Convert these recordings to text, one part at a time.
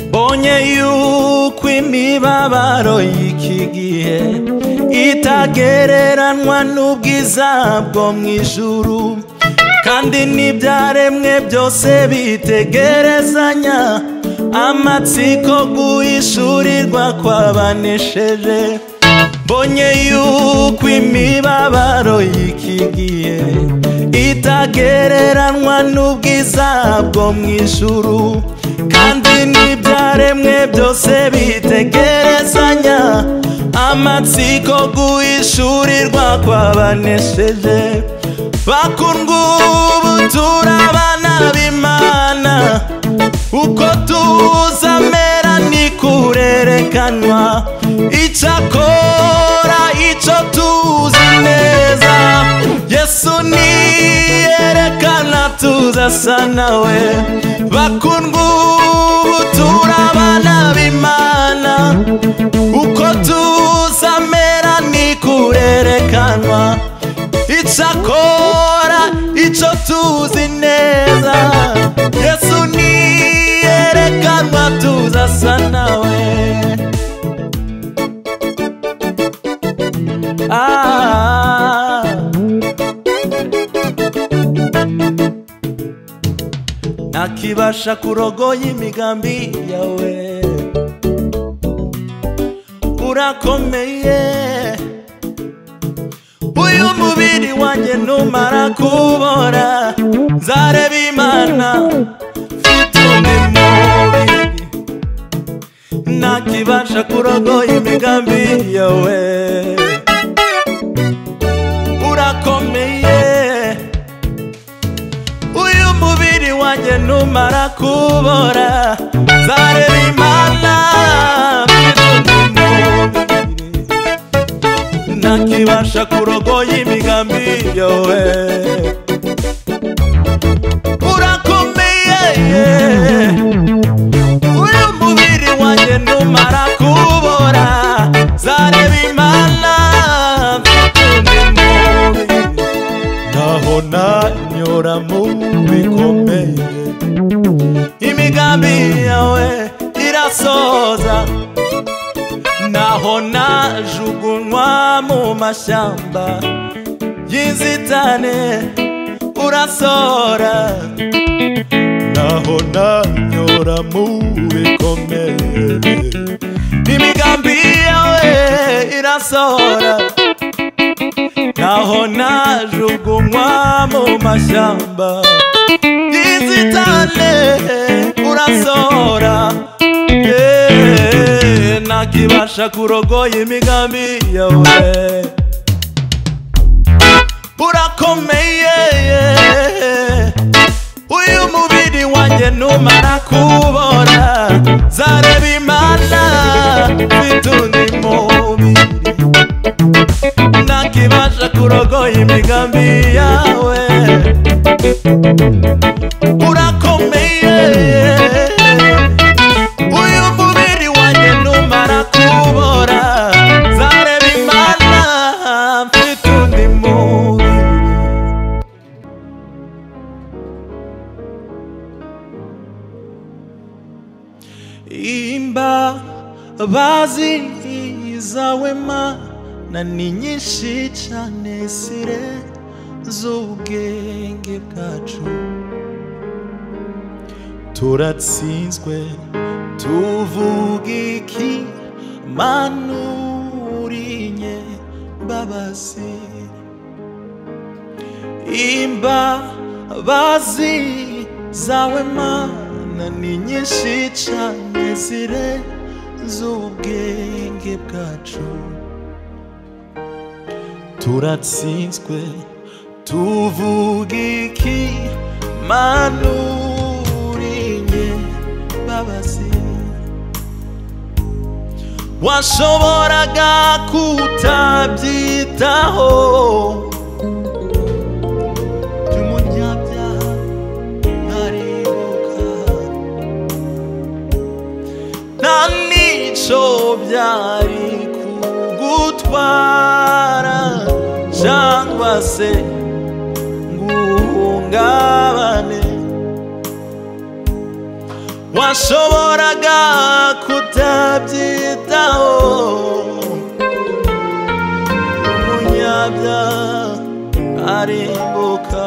mbonye yuko imibabaro y'iki gihe itagereranwa n'ubwiza bwo mu ijuru kandi n'ibyaremwe byose bitegerezanya amatsiko guhishurirwa kwabanesheje mbonye yuko imibabaro y'iki gihe itagereranwa n'ubwiza bwo mu ijuru kandi n'ibyaremwe byose bitegerezanya amatsiko guhishurirwa kwabanesheje bakundwa ubu turi abana b'imana uko tuzamera nikurerekanwa icyakora icyo tuzi neza yesu niyerekana tuzasa nawe bakundwa ubu turi abana b'imana uko tuzamera nikurerekanwa icyakora icyo tuzi neza yesu niyerekanwa tuzasa nawe Ah. nakibasha kurogoya imigambi yawe urakomeye uyu mubiri wanjye numara kubora nzareba imana mfite undi mubiri nakibasha kurogoya imigambi yawe urakomeye uyu mubiri wanjye numara kubora nzareba imana mfite undi mubiri nakibasha kurogoya imigambi yowe urakomeye uyu mubiri wanjye numara kubora zareba imana mfite undi mubiri naho nanyura mu bikomeye imigambi yawe irasoza naho najugunywa mu mashyamba y'inzitane urasora naho nanyura mu bikomere imigambi yawe irasora naho najugunywa mu mashyamba y'inzitane urasora yeah. nakibasha kurogoya imigambi yawe urakomeye uyu mubiri wanjye numara kubora zareba imana mfite undi mubiri nakibasha kurogoya imigambi yawe urakomeye uyu mubiri wanjye numara kubora zareba imana mfite undi mubiri imbabazi zawe mana ni nyinshi cyane sire z'ubwenge bwacu turatsinzwe tuvuga iki mana urinye mbabazi imbabazi zawe mana ni nyinshi cyane zire z'ubwenge bwacu turatsinzwe tuvuga iki manu urinye babazi washoboraga kutabyitaho by'umunyabyaha ntaribuka nta n'icyo byari kugutwara hose nguhungabane washoboraga kutabyitaho umunyabya arimbuka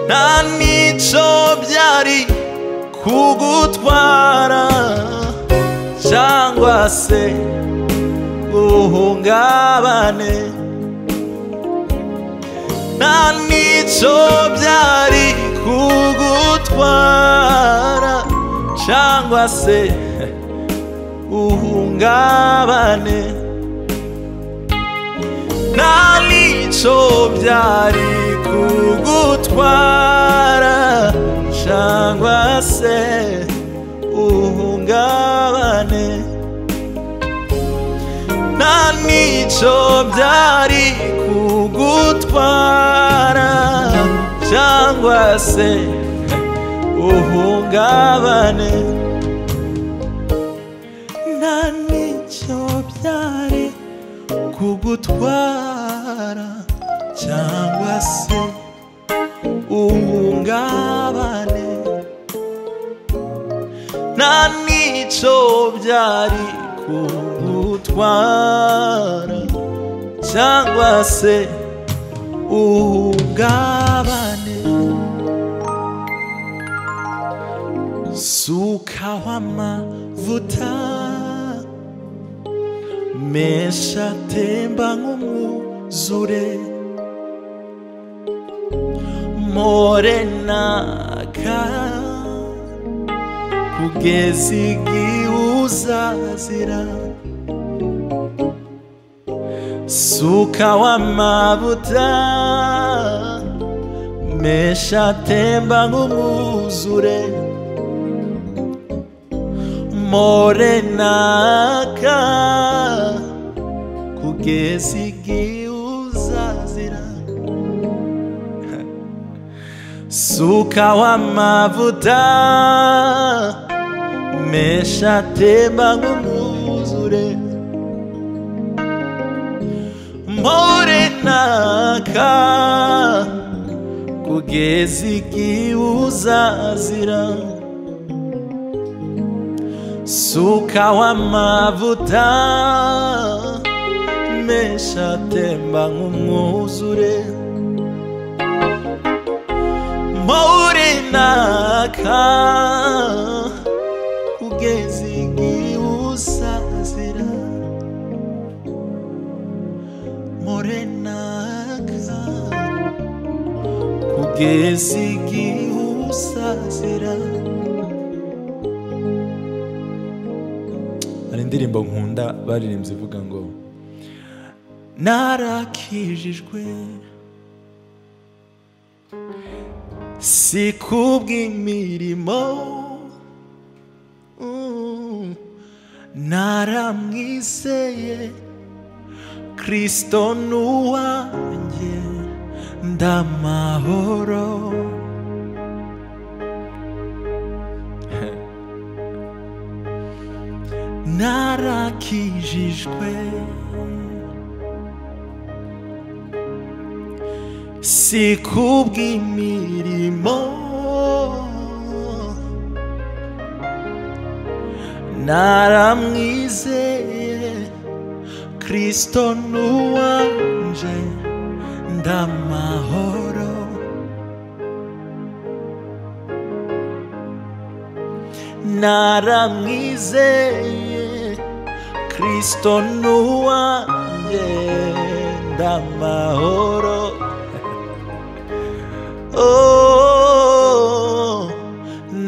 nta n'icyo byari kugutwara cyangwa se guhungabane nta n'icyo byari kugutwara cyangwa se guhungabane nta n'icyo byari kugutwara cyangwa se uhungabane nta n'icyo byari kugutwara cyangwa se uhungabane nta n'icyo byari kugutwara cyangwa se uhungabane nta n'icyo byari kugutwara cyangwa se uhungabane sukaho amavuta menshi atemba nk'umwuzure morenaka kugeza igihe uzazira sukaho amavuta menshi atemba nk'umwuzure morenaka kugeza igihe uzazira sukaho amavuta menshi atemba nk'umwuzure morenaka kugeza igihe uzazira sukaho amavuta menshi atemba nk'umwuzure morenaka kugeza igihe uzazira morenaka kugeza igihe uzazira hari indirimbo nkunda baririmbye ivuga ngo narakijijwe si kubw'imirimo Mm. naramwizeye kristo n'uwanjye ndamahoro narakijijwe si kubw'imirimo naramwizeye kristo n'uwanje ndamahoro naramwizeye kristo n'uwanje ndamahoro Oh,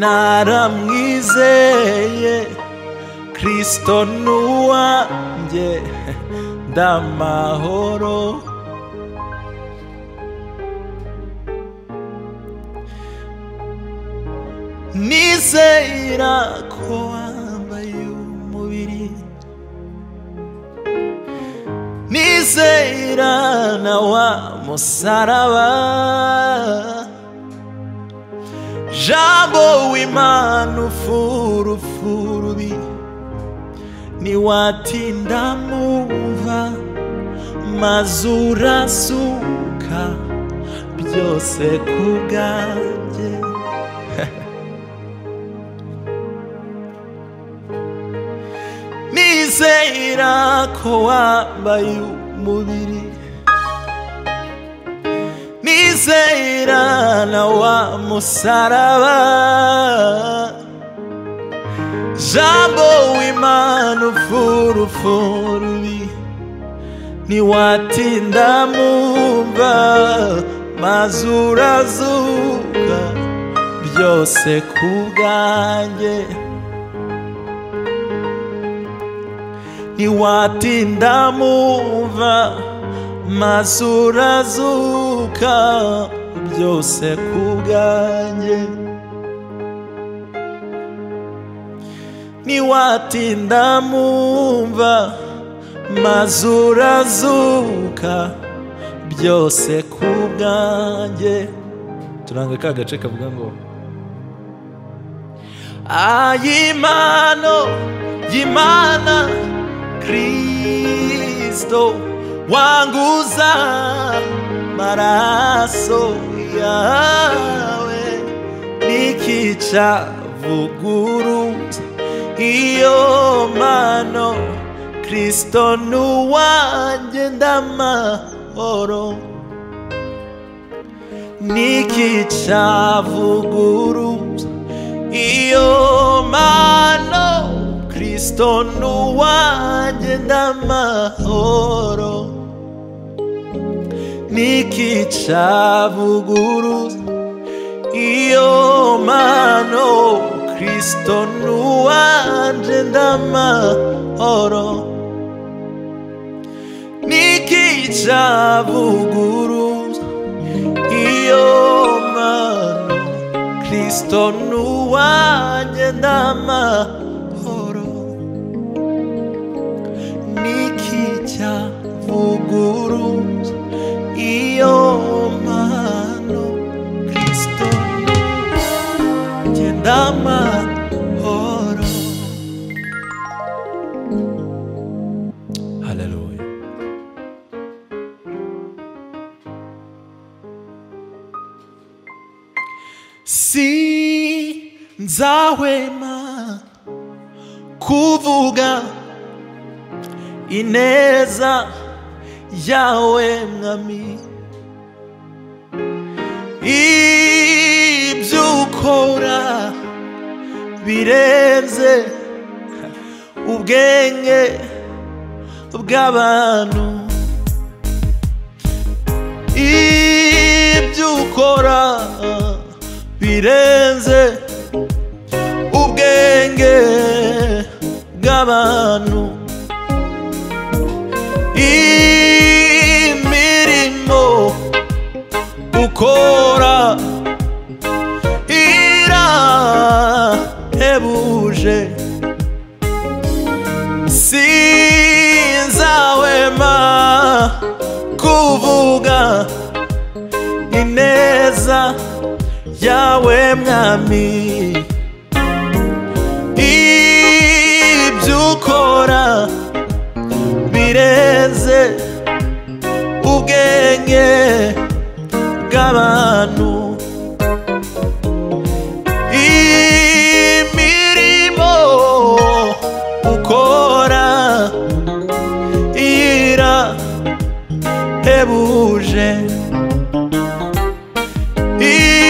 naramwizeye kristo n'uwanjye ndamahoro nizera ko wambaye umubiri nizera na wa musaraba jambo w'imana ufurufurubi ntiwatinda mumva mazuru asuka byose ku bwanjye nizera ko wambaye umubiri nizera na wa musaraba jambo w'imana ufura ufurubi ntiwatinda mumva maze urazuka byose ku bwanjye ntiwatinda mumva maze urazuka byose ku bwanjye ntiwatinda mumva maze urazuka byose ku bwanjye turanga ka gace kavuga ngo ayimano y'imana kristo wanguza maraso yawe nikica vuguruza iyo mano kristo ni uwanjye ndamahoro n'ikicavuguruza iyo mano kristo ni uwanjye ndamahoro n'ikicavuguruza iyo mano kristo ni uwanjye ndamahoro n'ikicavuguruza iyo mano kristo ni uwanjye ndamahoro n'ikicavuguruza iyo mano kristo ni uwanjye ndamahoro haleluya sinzahwema kuvuga ineza yawe mwami ibyukora birenze ubwenge bw'abantu ibyukora birenze ubwenge bw'abantu imirimo ukora irahebuje sinzahwema kuvuga ineza yawe mwami ibyo ukora birenze ubwenge bw'abantu imirimo ukora irahebuje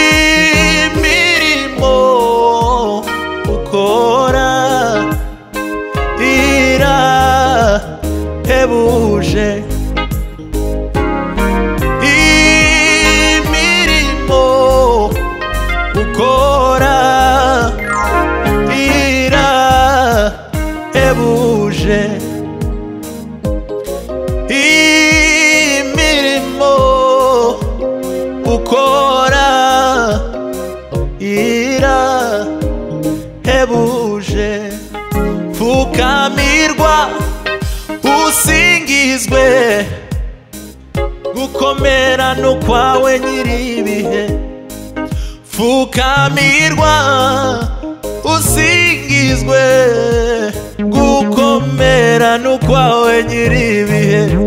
imirimo ukora irahebuje imirimo ukora irahebuje imirimo ukora irahebuje pfukamirwa usingizwe gukomera no kwawe nyiribihe pfukamirwa usingizwe gukomera no kwawe nyiribihe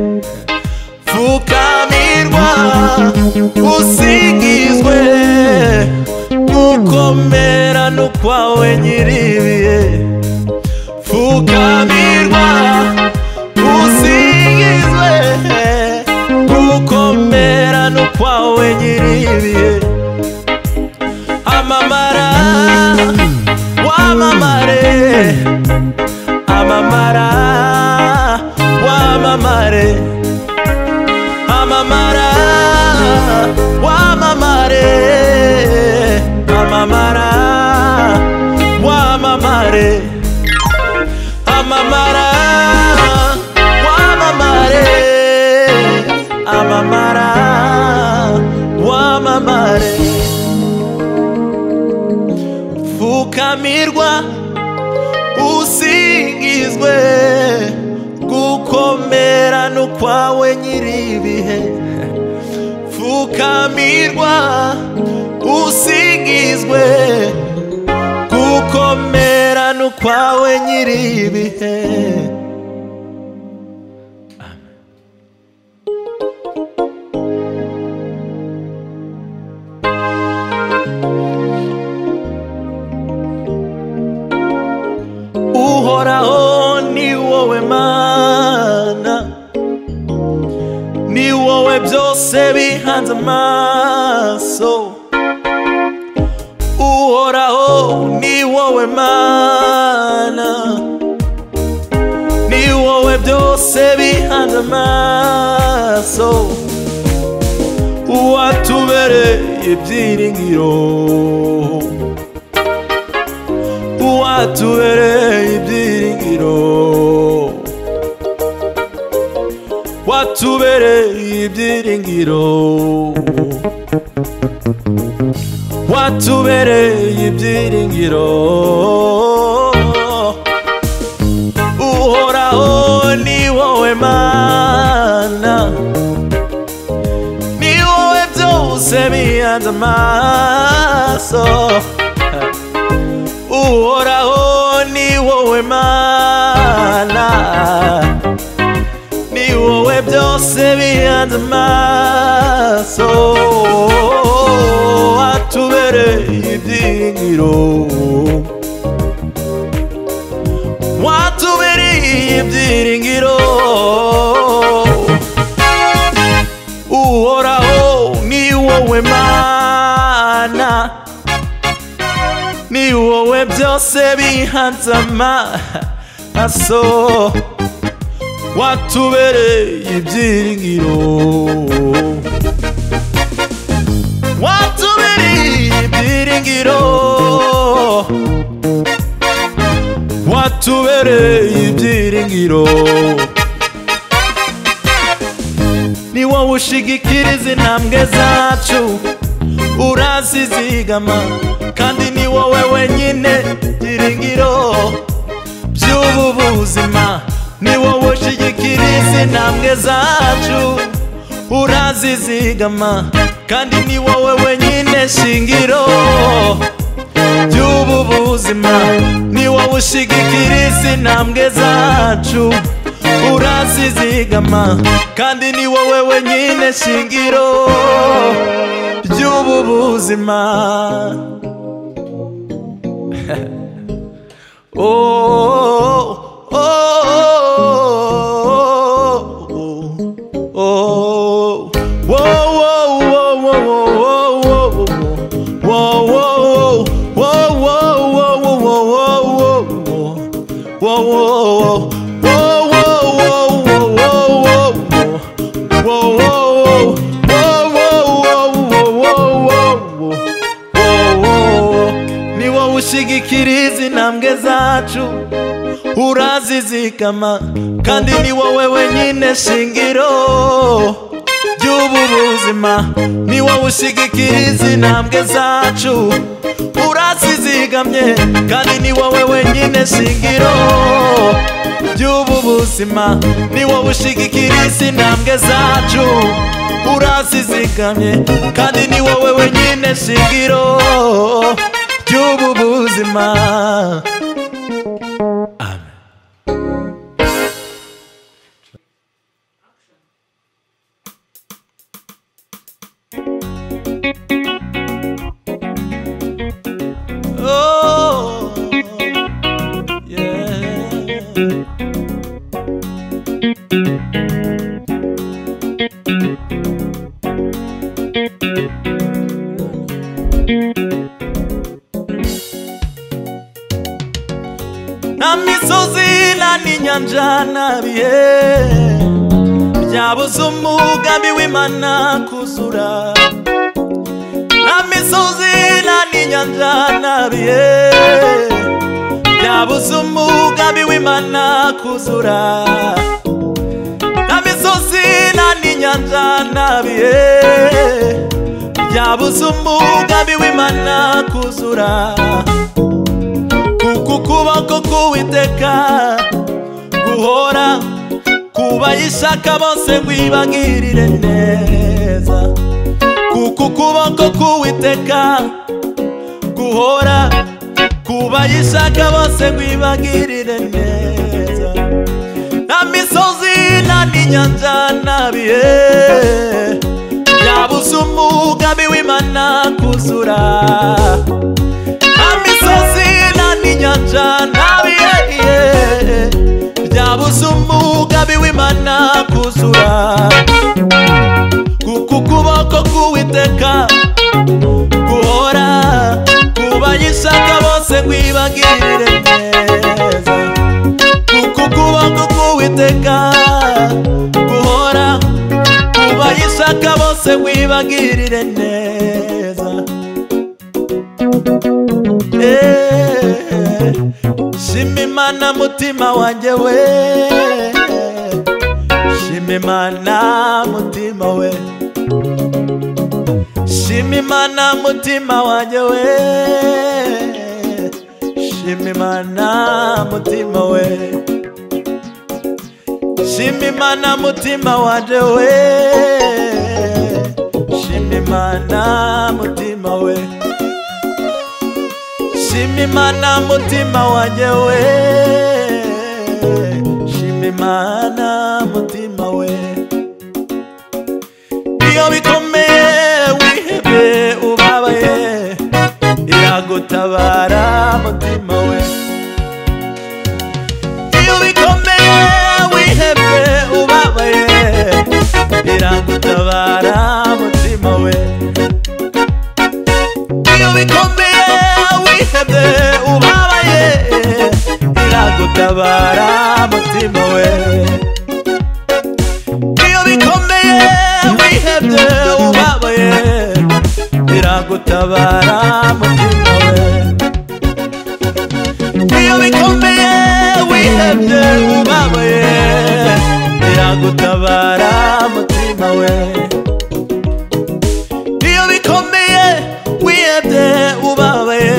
usingizwe gukomerano kwawe nyiribihe pfukamirwa usingizwe gukomerano kwawe nyiribihe amamara wamamare amamara wamamare amamara wamamare amamara wamamare amamara wamamare amamara wamamare pfukamirwa usingizwe gukomera no kwawe nyiribihe pfukamirwa usingizwe gukomera no kwawe nyiribihe uhoraho ni wowe mana ni wowe byose bihanze amaso uhoraho ni wowe mana ni wowe byose bihanze amaso uwatubereye ibyiringiro watubereye ibyiringiro watubereye ibyiringiro watubereye ibyiringiro uhoraho ni wowe mana ni wowe byose bihanze amaso uhoraho ni wowe mana ni wowe byose bihanze amaso watubereye ibyiringiro watubereye ibyiringiro uhoraho ni wowe mana ni wowe byose bihanze amaso watubereye ibyiringiro watubereye ibyiringiro watubereye ibyiringiro ni wowe ushigikiriza intambwe zacu urazizigama kandi ni wowe wenyine byiringiro by'ubu buzima ni wowe ushigikiriza intambwe zacu urazizigama kandi ni wowe wenyine shingiro by'ubu buzima ni wowe ushigikiriza intambwe zacu urazizigama kandi ni wowe wenyine shingiro by'ubu buzima Oh, oh, oh, oh, oh, oh, oh, oh, oh, ni wowe ushigikiriza intambwe zacu urazizigama kandi ni wowe wenyine shingiro ry'ubu buzima ni wowe ushigikiriza intambwe zacu urazizigamye kandi ni wowe wenyine shingiro ry'ubu buzima ni wowe ushigikiriza intambwe zacu urazizigamye kandi ni wowe wenyine shingiro ry'ubu buzima nyanja nabiye byabuze umugambi w'imana kuzura nta misozi nta n'inyanja nabiye byabuze umugambi w'imana kuzura nta misozi nta n'inyanja nabiye byabuze umugambi w'imana kuzura uku kuboko k'uwiteka guhora kubayishaka bose wibagirire neza kuko ukuboko k'uwiteka guhora kubayishaka bose wibagirire neza nta misozi nta n'inyanja nta bihe byabuze umugambi w'imana kuzura nta misozi nta n'inyanja nta bihe byabuze umugambi w'imana kuzura kuko ukuboko k'uwiteka guhora kubayishaka bose kwibagirire neza kuko ukuboko k'uwiteka guhora kubayishaka bose kwibagirire neza Eh, shima imana mutima wanjye we shima imana mutima we shima imana mutima wanjye we shima imana mutima we shima imana mutima wanjye we shima imana mutima we shima imana mutima wanjye we shima imana mutima we iyo bikomeye wihebye ubabaye iragutabara mutima we iyo bikomeye wihebye ubabaye iragutabara mutima we iyo bikomeye wihebye ubabaye iragutabara mutima we iyo bikomeye wihebye ubabaye iragutabara mutima we iyo bikomeye wihebye ubabaye iragutabara mutima we iyo bikomeye wihebye ubabaye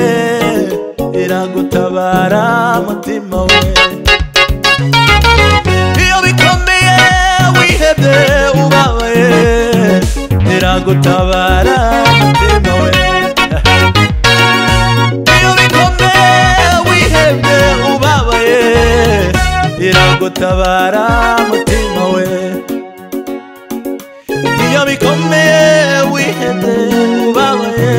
iragutabara mutima we iyo bikomeye wihebye ubabaye iragutabara mutima we iyo bikomeye wihebye ubabaye iragutabara mutima we iyo bikomeye wihebye ubabaye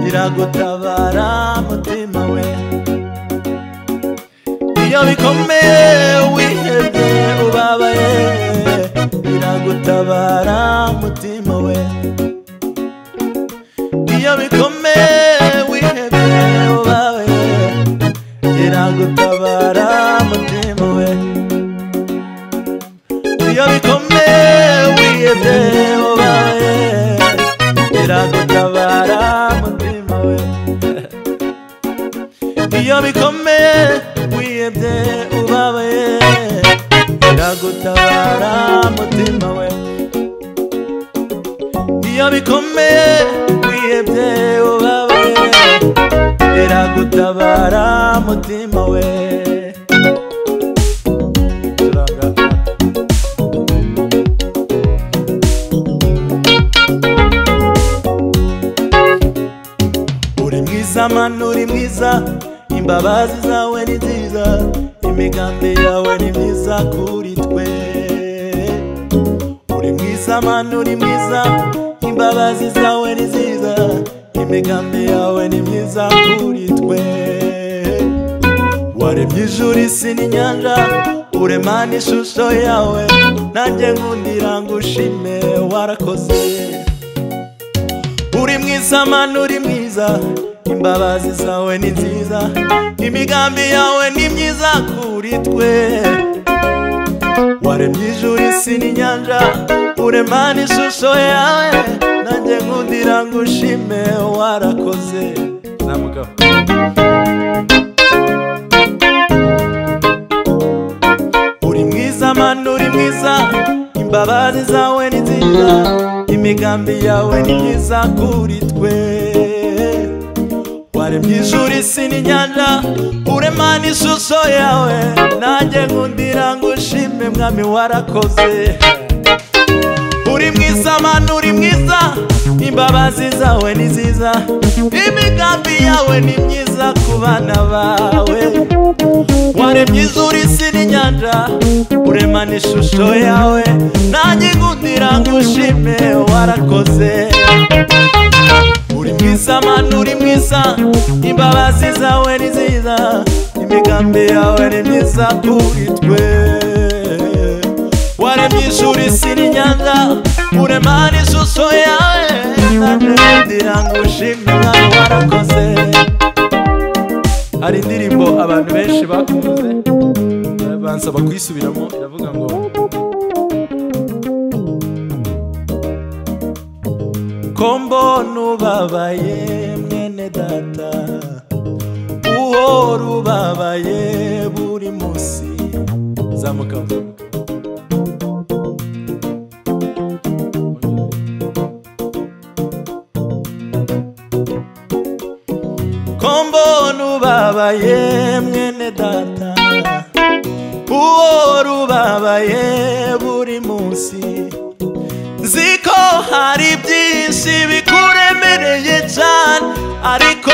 iragutabara mutima we iyo bikomeye wihebye ubabaye iragutabara mutima we iyo bikomeye wihebye ubabaye iragutabara mutima we iyo bikomeye wihebye ubaye biragutabara mutima we iyo bikomeye wihebye ubabaye biragutabara mutima we iyo bikomeye wihebye ubabaye biragutabara mutima we Turanga. uri mwiza mana uri mwiza imbabazi zawe ni nziza imigambi yawe ni myiza kuri twe uri mwiza mana uri mwiza imbabazi zawe ni nziza imigambi yawe ni myiza kuri twe waremye ijuru isi n'inyanja uremana ishusho yawe nanjye nkundira ngushime warakoze uri mwiza mana uri mwiza mwiza imbabazi zawe ni nziza imigambi yawe ni myiza kuri twe waremye ijuru isi n'inyanja urema n'ishusho yawe nanjye nkundira ngushime warakoze na mugabo uri mwiza mani uri mwiza imbabazi zawe ni nziza imigambi yawe ni myiza kuri twe waremye ijuru isi n'inyanja urema n'ishusho yawe nanjye nkundira ngushime mwami warakoze uri mwiza mani uri mwiza imbabazi zawe ni nziza imigambi yawe ni myiza ku bana bawe waremye ijuru isi n'inyanja urema n'ishusho yawe nanjye nkundira ngushime warakoze uri mwiza mani uri mwiza imbabazi zawe ni nziza imigambi yawe ni myiza kuri twe waremye ijuru isi n'inyanja urema n'ishusho yawe nanjye nkundira ngushime mwami warakoze hari indirimbo abantu benshi bakunze bansaba kuyisubiramo iravuga ngo ko mbona ubabaye mwene data uhora ubabaye buri munsi zamuka zamuka. ko mbona ubabaye mwene data uhora ubabaye buri munsi nzi ko hari byinshi bikuremereye cyane ariko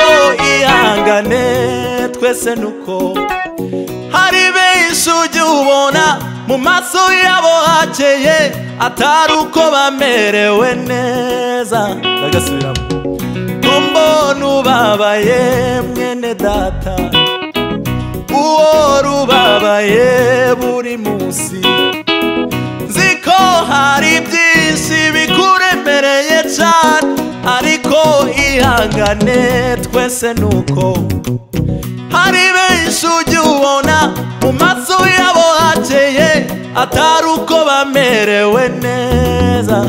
ihangane twese nuko hari benshi ujya ubona mu maso yabo hakeye atari uko bamerewe neza bagasubiramo mbona ubabaye mwene data uhora ubabaye buri munsi nzi ko hari byinshi bikuremereye cyane ariko ihangane twese nuko hari benshi ujya ubona mu maso yabo hakeye atari uko bamerewe neza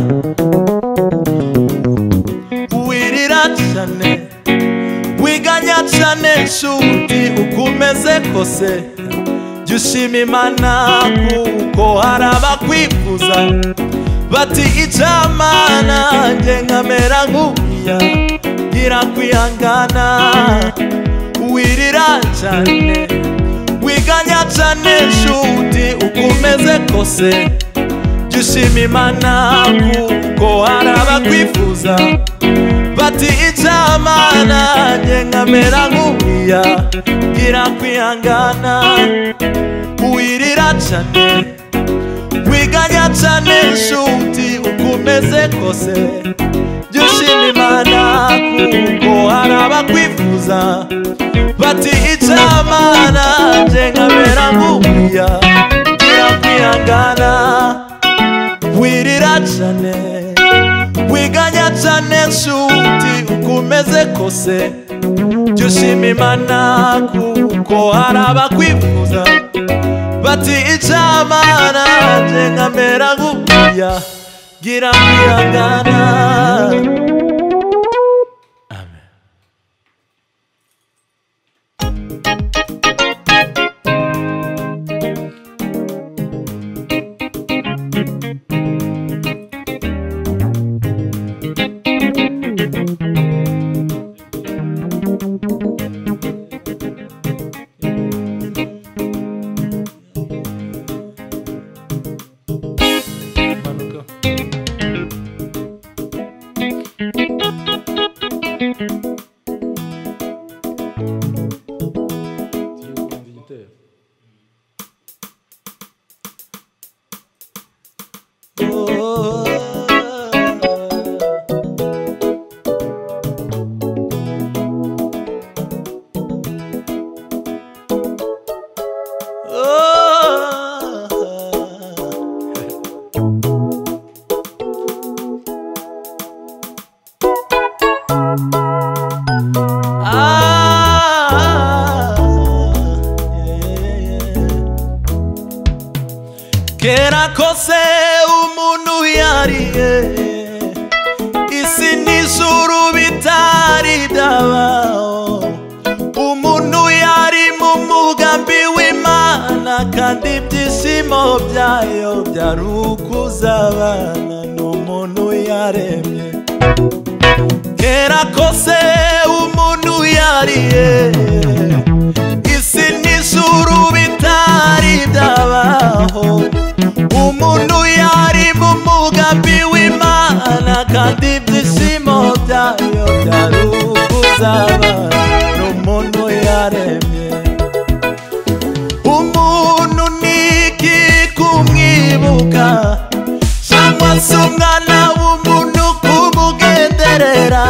wirira cyane wiganya cyane nshuti uko umeze kose jya ushima imana kuko hari abakwifuza bati icyamana njye nkamera nk'uriya gira kwihangana wirira cyane wiganya cyane nshuti uko umeze kose jya ushima imana kuko hari abakwifuza bati icyamana njye nkamera nk'uriya gira kwihangana wirira cyane wiganya cyane nshuti uko umeze kose jya ushima imana kuko hari abakwifuza bati icyamana njye nkamera nk'uriya gira kwihangana wirira cyane wiganya cyane nshuti uko umeze kose jya ushima imana kuko hari abakwifuza bati icyamana njye nkamera nk'uriya gira kwihangana byose umuntu yariye isi n'ijuru bitari byabaho umuntu yari mu mugambi w'imana kandi ibyishimo byayo byari ukuzabana n'umuntu yaremye kera kose umuntu yariye isi n'ijuru bitari byabaho umuntu yari mu mugambi w'imana kandi ibyishimo byayo byari ukuzaba n'umuntu yaremye umuntu ni iki kumwibuka cyangwa se umwana w'umuntu kumugenderera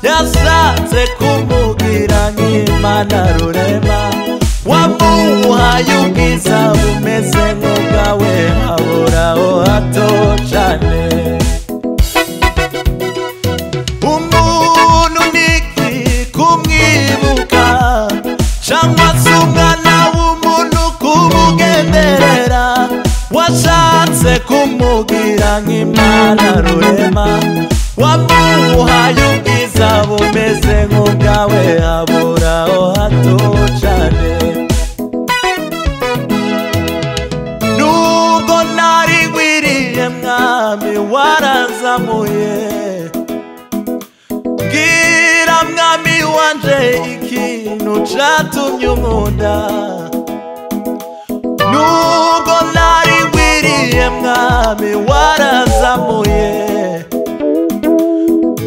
yashatse kumubwira nk'imana rurema wamuhaye ubwiza bumeze nk'ubwawe haburaho hato cyane umuntu ni iki kumwibuka cyangwa se umwana w'umuntu kumugenderera washatse kumubwira nk'imana rurema wamuhaye ubwiza bumeze nk'ubwawe haburaho hato cyane nubwo nari ngwiriye mwami warazamuye Bwira mwami wanje ikintu catumye umunda Nubwo nari ngwiriye mwami warazamuye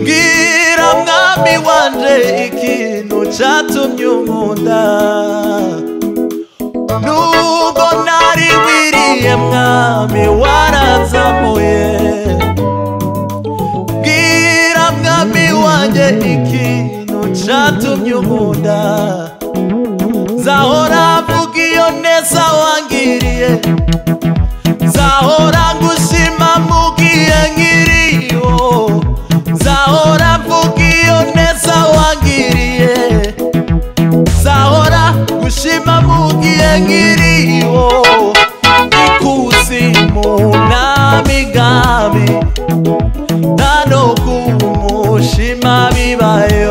Bwira mwami wanje ikintu catumye umunda Nubwo nari ngwiriye mwami warazamuye bwira mwami wanjye ikintu cyatumye unkunda nzahora mvuga iyo neza wangiriye nzahora ngushima mubwiye nkiriyo nzahora mvuga iyo neza wangiriye nzahora ngushima mubwiye nkiriyo ikuzimu n'amigambi nano kumushima bibayo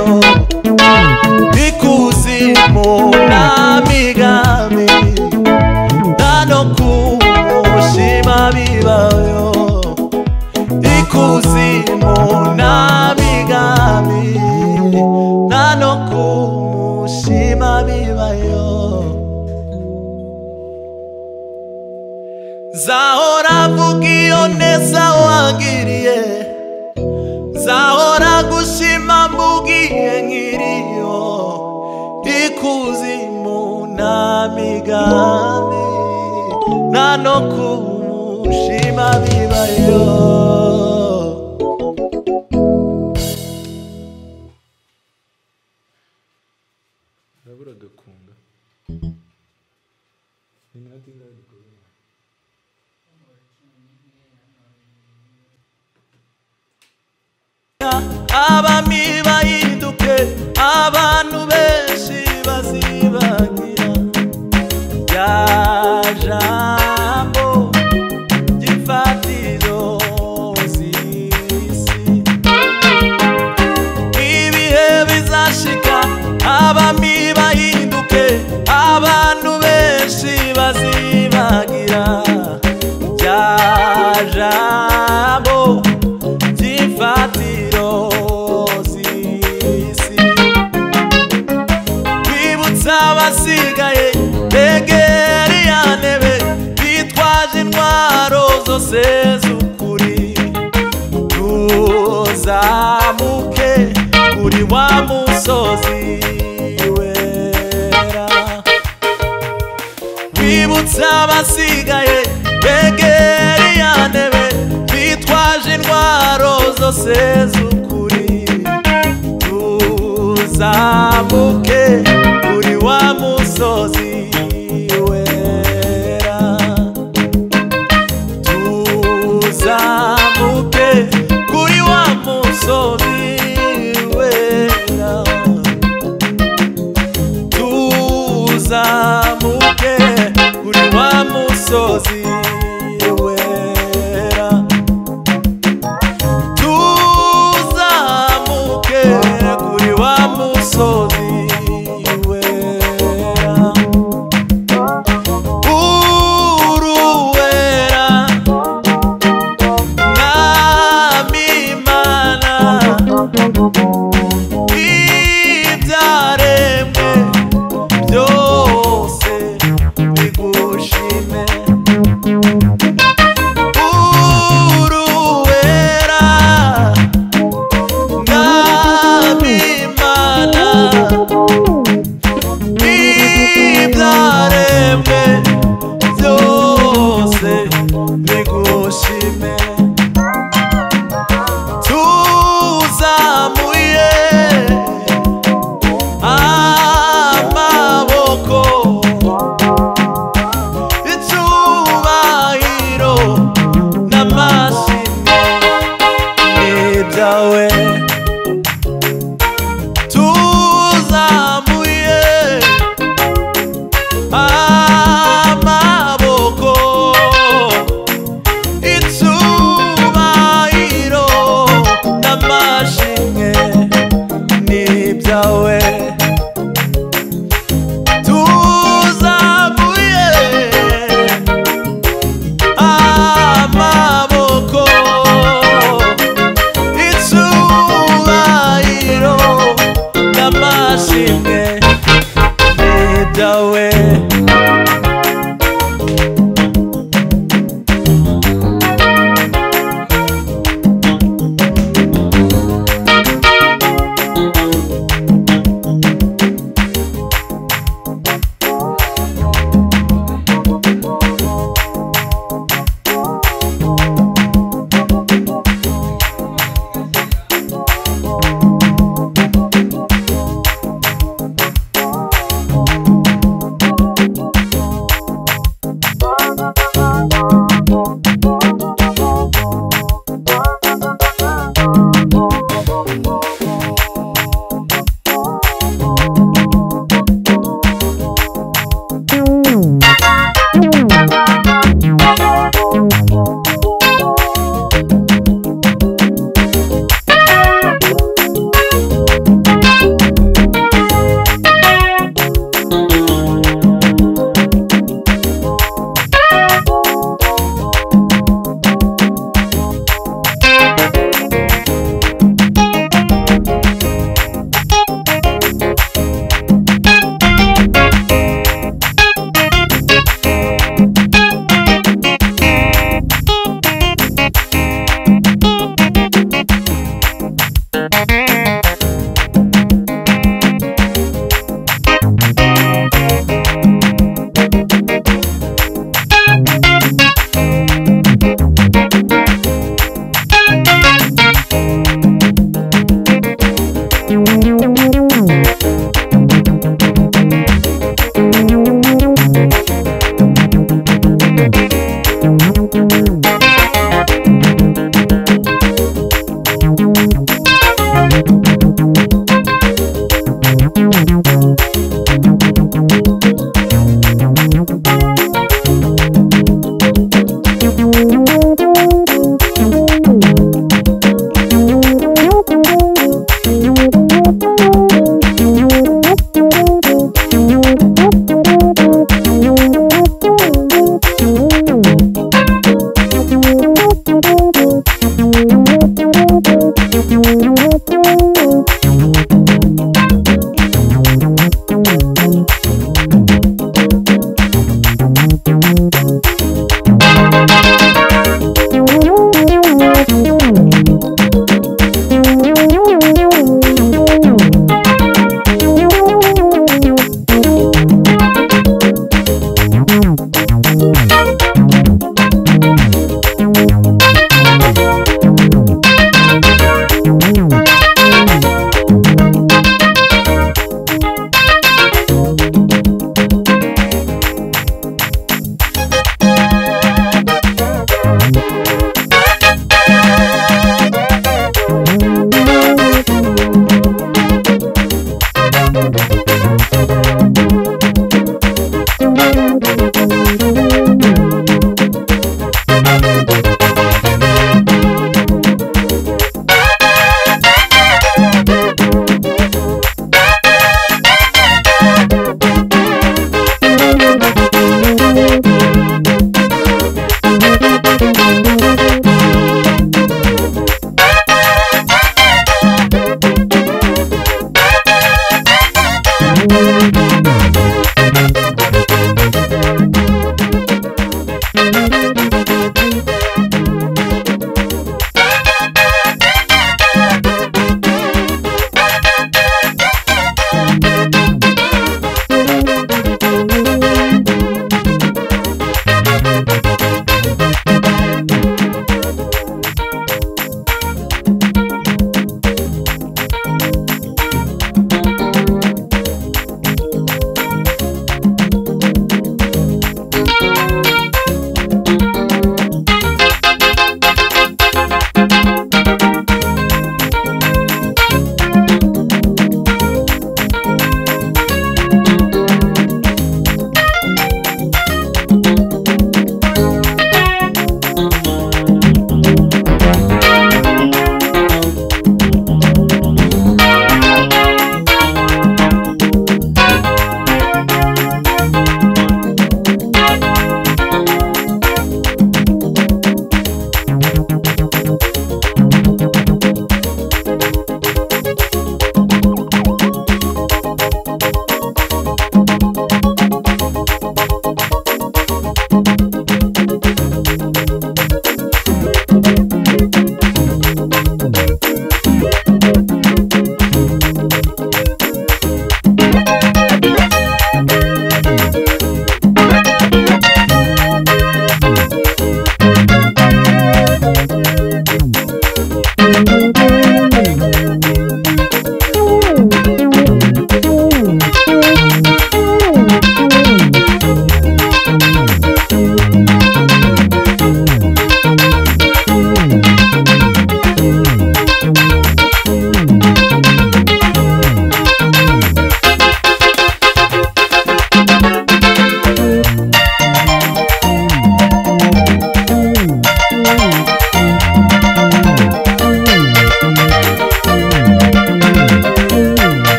ikuzimu n'amigambi nano kumushima bibayo ikuzimu n'amigambi nano kumushima bibayo Zahora vuga iyo neza wangiriye Zahora gushima mbugiye nkiriyo Ikuzimu n'amigambi Nta no kumushima bibayo urabura agakunga ni nka dinga dukoze abami bahinduke abantu benshi bazibagira rya jambo ry'imfatiro z'isi ibihe bizashika abami bahinduke abantu benshi bazibagira rya jambo ry'imfatiro z'isi twibutsa abasigaye begera iya ntebe bitwaje intwaro zose z'ukuri tuzamuke kuri wa musozi wera wibutsa abasigaye begera iya ntebe bitwaje intwaro zose z'ukuri tuzamuke kuri wa musozi wera tuzamuke kuri wa musozi wera tuzamuke kuri wa musozi tugushime tuzamuye amaboko icyubahiro n'amashimwe n'ibyawe tuzamuye amaboko It's who